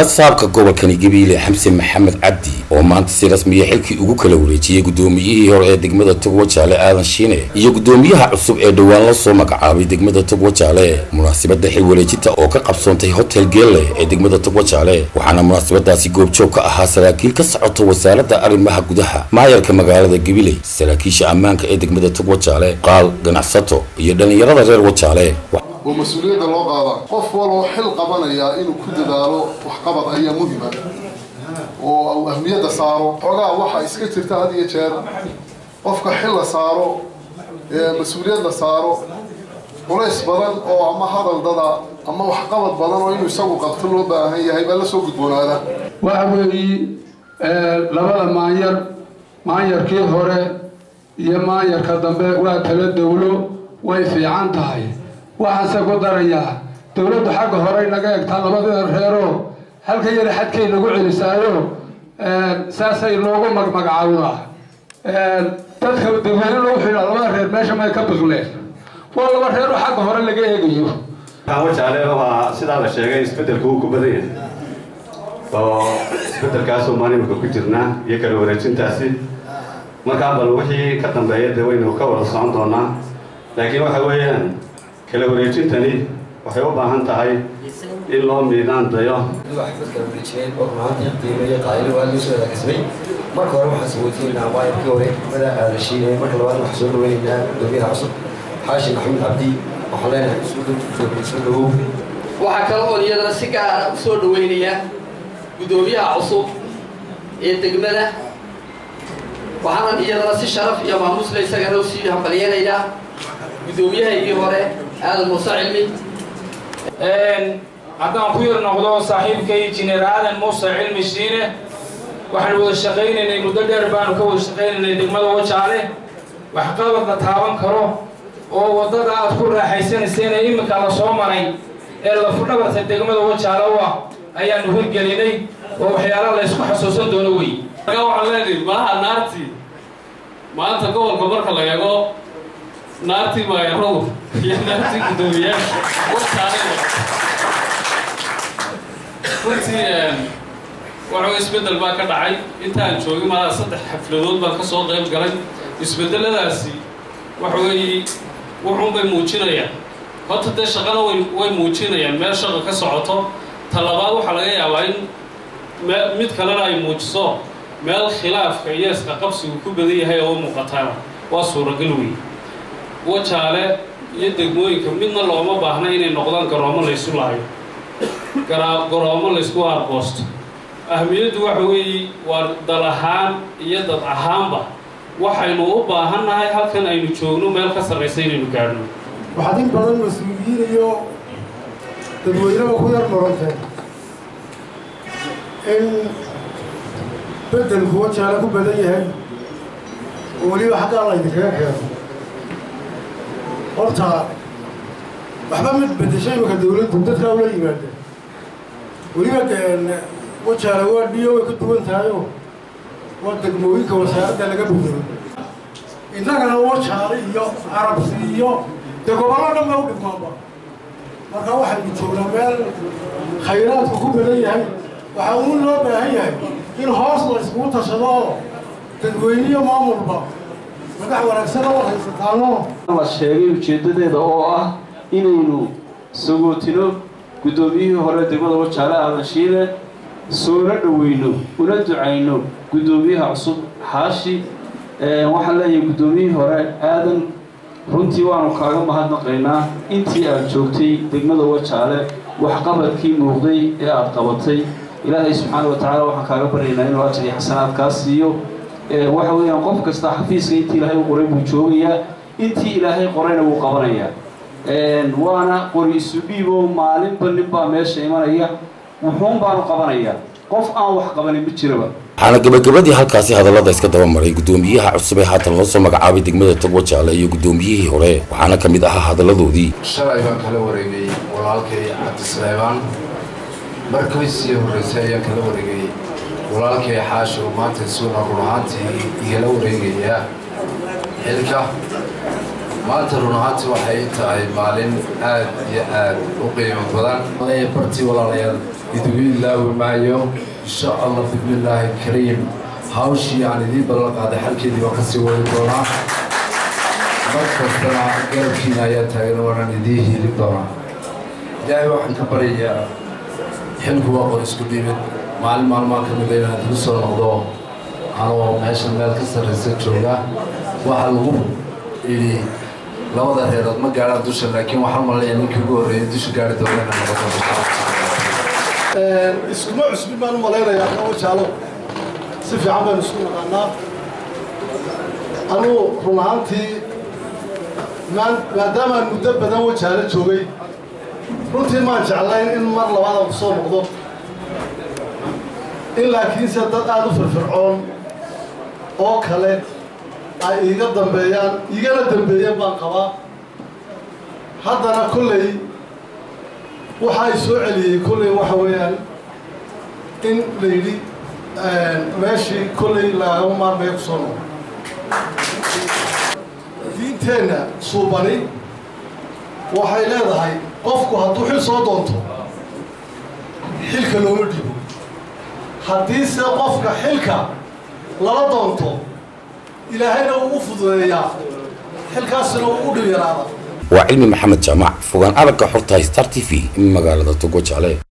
barasaabka gobolkani gabiile xamse maxamed cabdi oo maanta si rasmiya xilkii ugu kala wareejiyey gudoomiyihii hore ee degmada togwajaale aadan shiine iyo gudoomiyaha cusub ee dhowaan la soo magacaabay degmada togwajaale munaasabada xil wareejinta oo ka qabsoontay hotel geelle ee degmada togwajaale waxaana munaasabadaasi goobjoog ka ahaa saraakiil ka socota wasaaradda arrimaha gudaha maayarka magaalada gabiley saraakiisha ammaanka ee degmada togwajaale qaal ganacsato iyo dhallinyarada reer wajaale oo mas-uuliyadda loo qaadaa qof waloo xil qabanaya inuu ku dadaalo waxqabad ayaa muhima oo uu ahmiyadda saaro xoogaa waxaa iska jirta had iyo jeer qofka xil la saaro mas-uuliyad la saaro culays badan oo ama hadal dada ama waxqabad badan oo inuu isagu qabto loo baahan yahay baa la soo gudboonaada waxa weeye labada maanyar maanyarkii hore iyo maanyarka dambe waa kala dowlo way fiican tahay waxaanse ku darayaa dowladdu xagga horey naga egtaa labadii reero halka yara xadkay nagu celisaayo saasay noogu magmagacaawdaa dadka dadweyne lagu xidhaa labada reer meesha may ka biqleen waa laba reero xagga hore laga eegayo wajaale waa sidaa la sheegay isbedelka uu ku badan yahay oo isbedelkaasoo maalimka ku jirnaa iyo kala wareejintaasi markaa bal wixii ka dambeeya dee waynu ka wada socon doonaa laakiin waxa weeyaan kala wareejintani waxay u baahan tahay in loo miidaan dayo marka hore waxaan saweytiinaa maayarkii hore mada aalashiine marka labaad waxaan soo dhaweynaynaa gudoomiyaha cusub xaashin maxamed cabdi waxaan leenahay isu dhawow waxaa kale oo iyadana si gaara u soo dhaweynaya gudoomiyaha cusub ee degmada waxaanan iyadana si sharaf iyo maamusla isagana usii hambalyeenaynaa gudoomiyahaygii hore aadan muuse cilmi haddaan ku yar noqdo saaxiibkay injineer aadan muuse cilmi shiine waxaan wada shaqaynaynay muddo dheer baanu ka wada shaqaynaynay degmada wajaale waxqabad la taaban karo oo waddada aad ku raaxaysanayseen ee iminka la soo maray ee lafudhabarta degmada wajaale u ah ayaanu hirgelinay oo waxyaala la ysku xasuusan doono wey markaa waxaan leenahay malaha naartii maanta gobolka marka la eego naartii maayarow iyo naartii guddoomiyaasha wajaale runtii waxuu isbeddel baa ka dhacay intaan joogin malaa saddex xafladood baan ka soo qayb galay isbeddeladaasi waxa weeye wuxuunbay muujinayaan horta dee shaqana way way muujinayaan meel shaqa ka socoto ta labaad waxaa laga yaabaa in me mid kalena ay muujiso meel khilaafka iyo isqaqabsigu ku badan yahay oo muuqataana waa suuragal wey wajaale iyo degmooyinka midna looma baahna inay noqdaan garoomo laysu laayo garoomo laysku aargoosto ahmiyaddu waxa weeye waa dal ahaan iyo dad ahaanba waxaynu u baahannahay halkan aynu joogno meel ka sarraysa inaynu gaadhno waxaad in badan mas-uuliyiin iyo dadweyneba ku yar muranteen in beddelku wajaale ku badan yahay oo weliba xaggaa laydinkaga keeno horta waxba mid beddeshay imaka dawladdu dadkaa ula yimaadeen weliba wajaale waa dhiyo way ka duwan tahayoo waa degmooyinka wasaaradda laga bedelo innagana wajaale iyo carabsi iyo dee gobollo dhan ba u dhigmaanba marka waxaynu joognaa meel khayraadku ku badan yahay waxaa uun loo baahan yahay in hoos la iskugu tashado oo dadweyniyo maamulba madax wanaagsan oo haysataano la sheegay ujeeddadeeda oo ah inaynu sagootino guddoomiyihii hore degmada wajaale aadan shiile soona dhoweyno una ducayno guddoomiyaha cusub xaashi waxaan leeyahay guddoomiyihii hore aadan runtii waanu kaaga mahadnaqaynaa intii aad joogtay degmada wajaale waxqabadkii muuqday ee aad qabatay ilaahay subxaana wa tacaala waxaan kaaga baryaynaa inuu ajar iyo xasanaad kaa siiyo waxa weeyaan qof kasta xafiiska intii ilaahay u qoray buu joogayaa intii ilaahay qorayna wuu qabanayaa waana qori isu dhiibo maalinba ninbaa meesha imanaya wuxuun baanu qabanayaa qof aan wax qabanin ma jiraba waxaana gabagabadii halkaasi hadallada iska daba maray guddoomiyaha cusub ee haatan loo soo magacaabay degmada togwajaale iyo guddoomiyihii hore waxaana ka mid ahaa hadalladoodii shalay baan kala wareegay walaalkay cabdisaleebaan markii sii horreysay ayaan kala wareegay walaalkay xaasho maanta suuna run ahaantii igala wareegayaa xilka maanta run ahaantii waxay tahay maalin aad iyo aad u qiimo badan bartii walaalayaal idigu ilaawi maayo insha allah bismillaahi kariim hawshii aan idiin ballan qaaday xalkeedii waan kasii wadi doonaa mar kastana garabkiina ayaa taagan waanaan idiin hiilin doonaa ilaahay waxaan ka baryayaa xilku waa qor isku dhibid maalin maalmaa ka mida inaan idigu soo noqdo anoo meesha meel ka sarraysa jooga waxaa lagu idhi labada reerood ma gaadhaan dusha laakiin waxaan malaya ninkii ugu horreeyay dusha gaari doona inaan noqoto iskuma cusbin baan u malaynayaa kawa jaalo si fiican baynu isku naqaanaa anugu run ahaantii maadaamaan muddo badan wajaalo joogay runtii maan jeclayn in mar labaada ku soo noqdo in laakiinse dad aada u firfircoon oo kale ay iiga dambeeyaan iigana dambeeyeen baan qabaa haddana kolley waxa ay soo celiyey kolley waxa weeyaan in la yidhi meeshii kolley lagama maarmaya ku soo noqo diinteenna suubani waxay leedahay qofku hadduu xil soo doonto xilka looma dhibo haddiise qofka xilka lala doonto ilaahayna uu u fududeeyaa xilkaasina uu u dhib yaraada waa cilmi maxamed jaamac fogaan aragga xorta star t v magaalada togo jecle